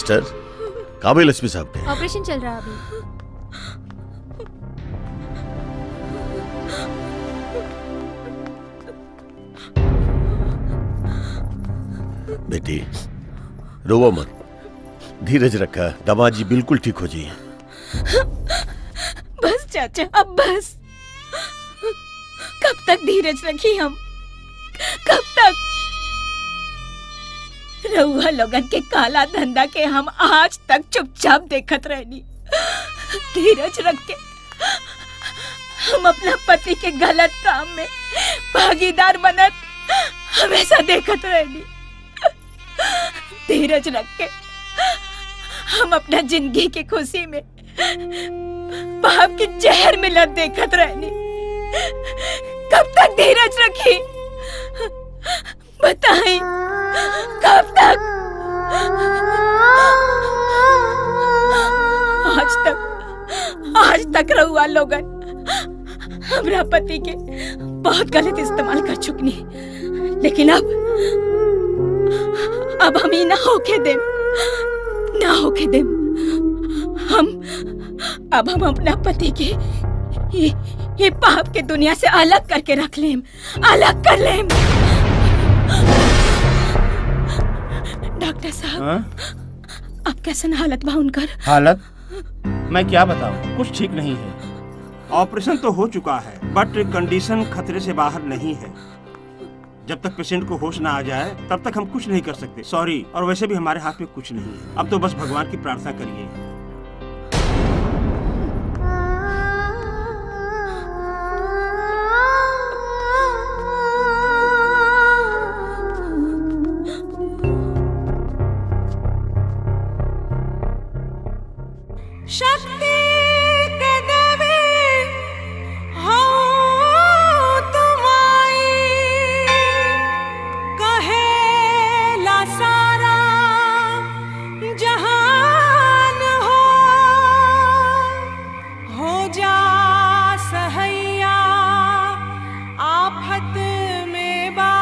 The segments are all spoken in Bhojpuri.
सिस्टर काबिल एसपी साहब के ऑपरेशन चल रहा है अभी बेटी रोवो मत धीरज रखा दामाद जी बिल्कुल ठीक हो जाइए बस चाचा अब बस कब तक धीरज रखी हम कब तक रउआ लोगन के काला धंधा के हम आज तक चुपचाप देखत रहनी धीरज रख के हम अपना पति के गलत काम में भागीदार बनत हमेशा देखत रहनी धीरज रख के हम अपना जिंदगी की खुशी में पाप की जहर मिलत देखत रहनी कब तक धीरज रखी बताई कब तक आज तक आज तक रहुआ लोगन हमरा पति के बहुत गलत इस्तेमाल कर चुकनी लेकिन अब अब हम ही ना होके दे ना होके दे हम अब हम अपना पति के ये, ये पाप के दुनिया से अलग करके रख लेम अलग कर लेम डॉक्टर साहब हाँ? अब कैसन हालत बा उनकर हालत मैं क्या बताऊं कुछ ठीक नहीं है ऑपरेशन तो हो चुका है बट कंडीशन खतरे से बाहर नहीं है जब तक पेशेंट को होश ना आ जाए तब तक हम कुछ नहीं कर सकते सॉरी और वैसे भी हमारे हाथ में कुछ नहीं है अब तो बस भगवान की प्रार्थना करिए शक्ति के देवी हो तुम आई कहेला सारा जहान हो हो जा सहैया आफत में बा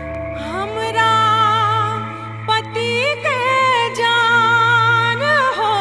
हमरा पति के जान हो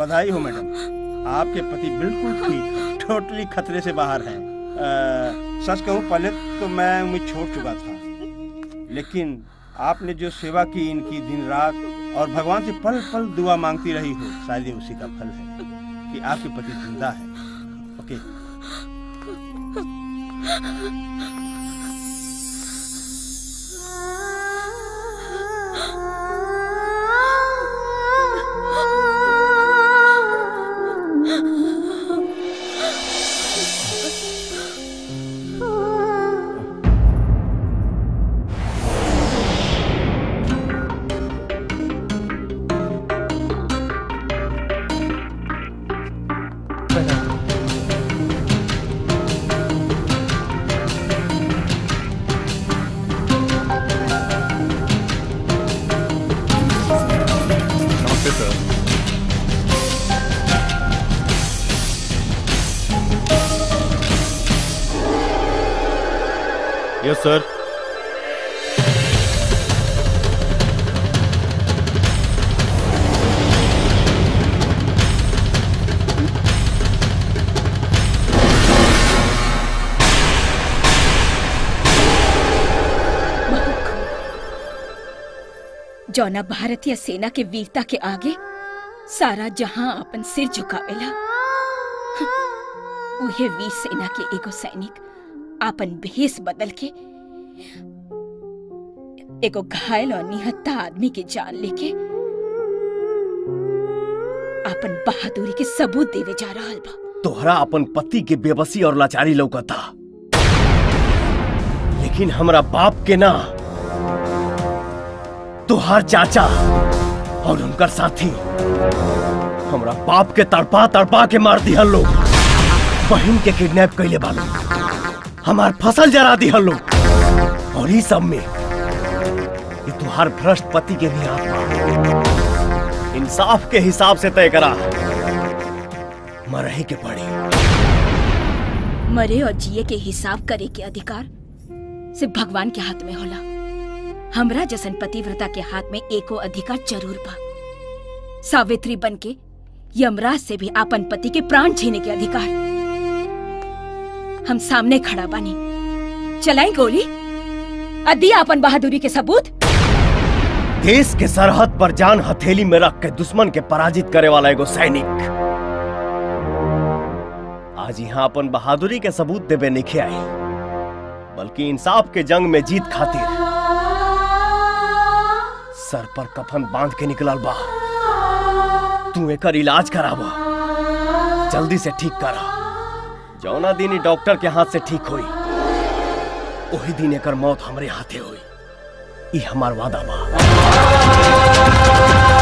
बधाई हो मैडम आपके पति बिल्कुल ठीक टोटली खतरे से बाहर हैं अ, सच कहूँ पहले तो मैं उम्मीद छोड़ चुका था लेकिन आपने जो सेवा की इनकी दिन रात और भगवान से पल पल दुआ मांगती रही हो शायद ये उसी का फल है कि आपके पति जिंदा है ओके नमस्ते सर यस सर जौना भारतीय सेना के वीरता के आगे सारा जहां अपन सिर झुकावेला उहे वीर सेना के एगो सैनिक आपन भेष बदल के एगो घायल और निहत्ता आदमी के जान लेके आपन बहादुरी के सबूत देवे जा रहल बा तोहरा अपन पति के बेबसी और लाचारी लौकता लेकिन हमरा बाप के ना तोहार चाचा और उनकर साथी हमरा बाप के तड़पा तड़पा के मार दिहल लोग बहन के किडनैप कैले बालो हमार फसल जरा दिहल लोग और ई सब में ये तुहार भ्रष्ट पति के भी हाथ बा इंसाफ के हिसाब से तय करा मरही के पड़ी मरे और जिए के हिसाब करे के अधिकार सिर्फ भगवान के हाथ में होला हमरा जसन पतिव्रता के हाथ में एको अधिकार जरूर बा सावित्री बन के यमराज से भी आपन पति के प्राण छीने के अधिकार हम सामने खड़ा बानी चलाई गोली अदी आपन बहादुरी के सबूत देश के सरहद पर जान हथेली में रख के दुश्मन के पराजित करे वाला एगो सैनिक आज यहाँ अपन बहादुरी के सबूत देवे निखे आई बल्कि इंसाफ के जंग में जीत खातिर सर पर कफन बांध के निकलल बा तू एकर इलाज करावा जल्दी से ठीक करा जौना दिन ई डॉक्टर के हाथ से ठीक होई वही दिन एकर मौत हमरे हाथे होई ई हमार वादा बा